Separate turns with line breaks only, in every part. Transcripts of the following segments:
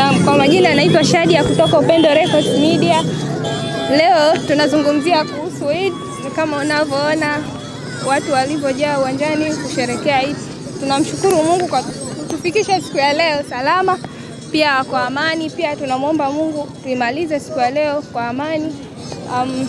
Na kwa majina anaitwa Shadia kutoka Upendo Records Media. Leo tunazungumzia kuhusu Eid. Kama unavyoona watu walivyojaa uwanjani kusherekea Eid. Tunamshukuru Mungu kwa kutufikisha siku ya leo salama, pia kwa amani. Pia tunamwomba Mungu tuimalize siku ya leo kwa amani. Um,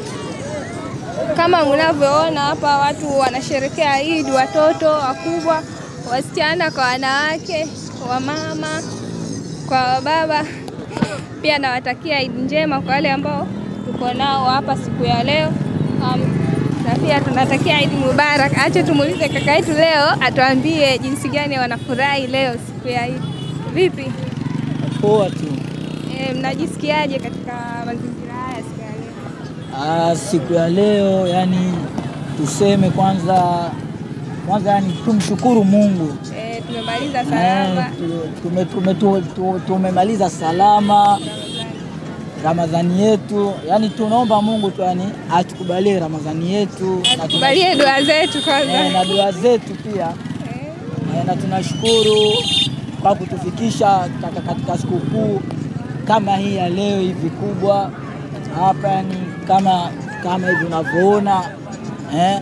kama mnavyoona hapa watu wanasherekea Eid, watoto wakubwa, wasichana kwa wanawake, wamama kwa baba. Pia nawatakia Eid njema kwa wale ambao tuko nao hapa siku ya leo. Um, na pia tunatakia Eid Mubarak. Acha tumuulize kaka yetu leo atuambie jinsi gani wanafurahi leo siku ya Eid. Vipi?
Poa tu.
E, mnajisikiaje katika mazingira haya siku ya leo?
Ah, siku ya leo yani tuseme kwanza kwanza yani tumshukuru Mungu
E, tumemaliza
Eh,
salama.
tu- tume- tume- tu- tu- tumemaliza salama Ramadhani yetu, yani tunaomba Mungu tu yani atukubalie Ramadhani yetu na tuna-
Tukubalie dua zetu
eh,
kwanza.
na dua zetu pia
Eh,
Eh, na tunashukuru kwa kutufikisha kaka- katika sikukuu kama hii ya leo hivi kubwa hapa, yani kama kama hivi unavyoona eh,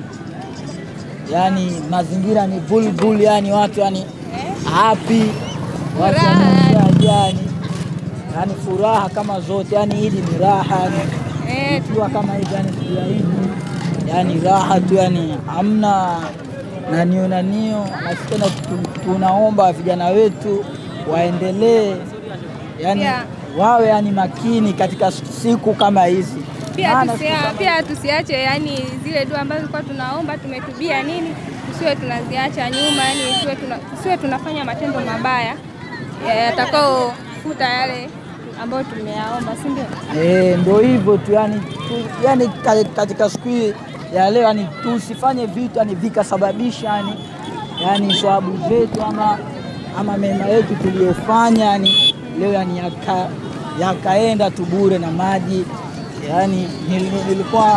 yani mazingira ni bulbul, yani watu yani
eh,
happy, watu
Furaha.
wamejaa yani, yani furaha kama zote, yani hili ni raha yani
eh,
ikiwa kama hivi yani siku ya Idi yani raha tu yani hamna nanio nanio, na tena tu- tunaomba vijana wetu waendelee yani
Yeah.
wawe yani makini katika siku kama hizi
pia,
Maana
tusia,
siku kama-
pia tusiache yani zile dua ambazo tulikuwa tunaomba tumetubia nini, tusiwe tunaziacha nyuma, yani tusiwe, tuna, tusiwe tunafanya matendo mabaya ya- yatakaofuta yale ambayo tumeyaomba, si ndio?
Eh, ndio hivyo tu yani, tu, yani ka- katika siku hii ya leo yani tusifanye vitu yani vikasababisha yani, yani swabu zetu ama, ama mema yetu tuliyofanya yani leo yani yaka, yakaenda tu bure na maji yani nil- nilikuwa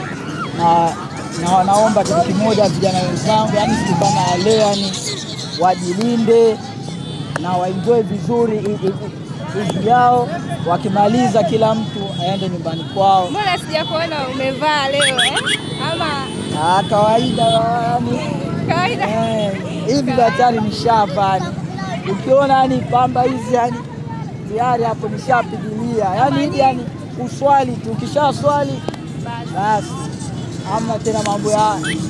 na, na naomba kitu kimoja vijana wenzangu yani siku kama ya leo yani wajilinde na waenjoy vizuri Idi- Idi- Idi yao, wakimaliza kila mtu aende nyumbani kwao.
Mbona sijakuona umevaa leo eh? Ama
Ah, kawaida yani,
kawaida?
eh, hivi daktari nishapa yani, ukiona yani pamba hizi yani tayari hapo nishapigilia yani hivi yani uswali tu, ukisha swali
Basi.
basi hamna tena mambo ya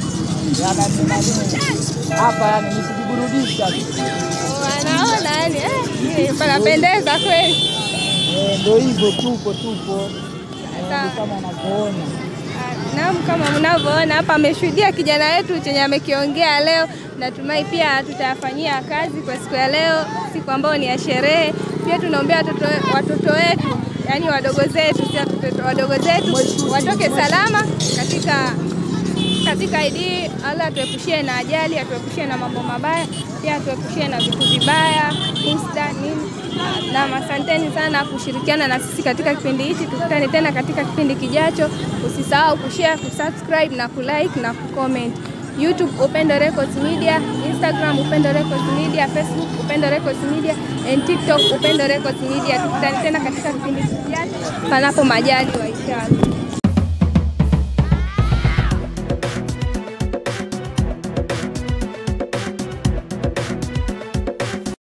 ya nani nani hapa yani ni kujiburudisha tu.
Wanaona yani eh, panapendeza kweli.
Eh, ndio hivyo, tupo tupo Eh,
Sawa.
ndio kama unavyoona.
Naam, kama mnavyoona hapa ameshuhudia kijana wetu chenye amekiongea leo. Natumai pia tutayafanyia kazi kwa siku ya leo, siku ambayo ni ya sherehe. Pia tunaombea watoto, watoto wetu yani wadogo zetu, si watoto wadogo zetu watoke salama katika katika Idi. Allah atuepushie na ajali, atuepushie na mambo mabaya, pia atuepushie na vitu vibaya, husda nini. Na asanteni sana kushirikiana na sisi katika kipindi hichi. Tukutane tena katika kipindi kijacho. Usisahau kushare, kusubscribe na kulike na kucomment. YouTube Upendo Records Media, Instagram Upendo Records Media, Facebook Upendo Records Media and TikTok Upendo Records Media. Tukutane tena katika kipindi kijacho, panapo majali wa inshallah.